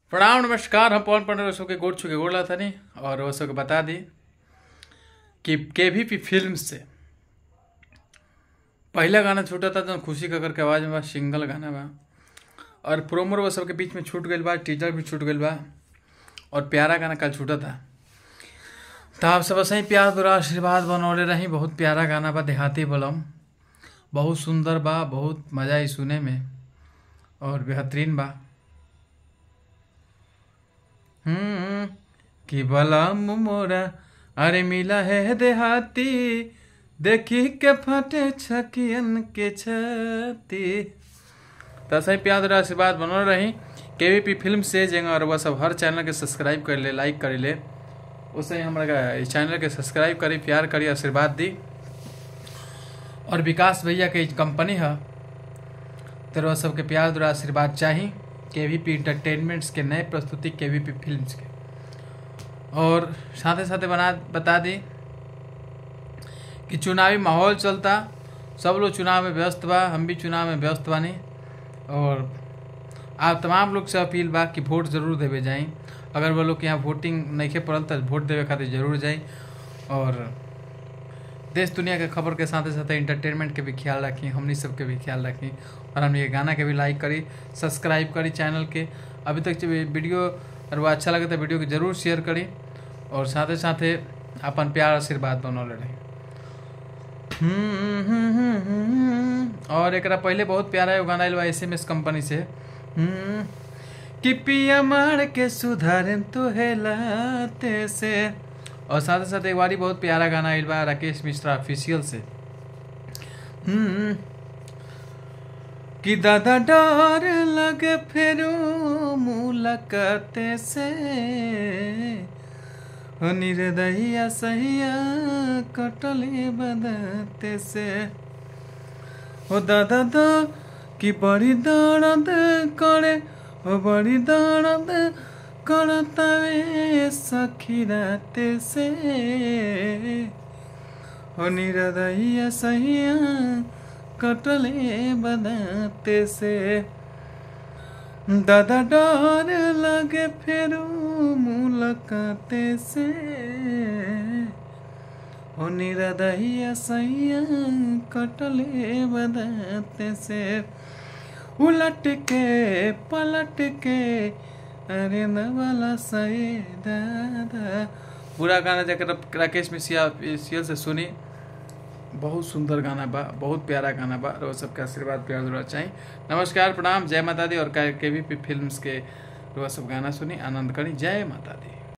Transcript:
प्रणाम नमस्कार हम पवन पंडित रसो के गोड़ छू के गोड़ ला तनी और वो सबके बता दी कि के भी पी फिल्म से पहला गाना छूटा था तो खुशी ककर के आवाज़ में बा सिंगल गाना बा और प्रोमो वो सबके बीच में छूट गई बा टीजर भी छूट गई बा और प्यारा गाना कल छूटा था तो आप सब सही प्यार बुरा आशीर्वाद बनौले रही बहुत प्यारा गाना बा देहाती बलम बहुत सुंदर बा बहुत मज़ा आई सुने में और बेहतरीन बा हम्म कि बलम मोरा अरे मिला है देहाती देखी के फटे छकियन के छती तो सही प्यार और आशीर्वाद बनल रही के पी फिल्म से जेंगा और वह सब हर चैनल के सब्सक्राइब कर ले लाइक कर ले उससे हमारा इस चैनल के सब्सक्राइब करी प्यार करी आशीर्वाद दी और विकास भैया के कंपनी है तो वह सबके प्यार और आशीर्वाद चाहिए के वी पी इंटरटेनमेंट्स के नए प्रस्तुति के वी पी फिल्म के और साथ ही साथ बना बता दी कि चुनावी माहौल चलता सब लोग चुनाव में व्यस्त बा हम भी चुनाव में व्यस्त बानी और आप तमाम लोग से अपील बा कि वोट जरूर देवे जाई अगर वो लोग के यहाँ वोटिंग नहीं पड़ल तो वोट देवे खातिर जरूर जाई और देश दुनिया के खबर के साथ साथ इंटरटेनमेंट के भी ख्याल रखी हमनी सबके भी ख्याल रखी और हमने ये गाना के भी लाइक करी सब्सक्राइब करी चैनल के अभी तक जो वीडियो और वो अच्छा लगे तो वीडियो के जरूर शेयर करी और साथ ही साथ अपन प्यार आशीर्वाद बनौले रही और एक पहले बहुत प्यारा एगो गाना आयल बा एस एम एस कंपनी से हम्म, कि पिया मार के सुधारन तो हेलाते से और साथ ही साथ एक बारी बहुत प्यारा गाना आयल बा राकेश मिश्रा ऑफिशियल से हम्म, कि दादा डर लगे फेरू मुलाकात से हो निर्दहिया सहिया कटले बदते से हो दादा दा कि बड़ी दर्द करे हो बड़ी दर्द करतावे सखी राते से हो निर्दहिया सहिया कटले बदते से दादा डर लगे फेरू मुलाकाते से ओ निरदहिया सैया कटले बदते से उलट के पलट के अरे नवाला सही दादा पूरा गाना जाकर राकेश मिश्रा सीरियल से सुनी बहुत सुंदर गाना बा बहुत प्यारा गाना बा और सबके आशीर्वाद प्यार जरूर चाहिए नमस्कार प्रणाम जय माता दी और के वी पी फिल्म्स के रोज सब गाना सुनी आनंद करी जय माता दी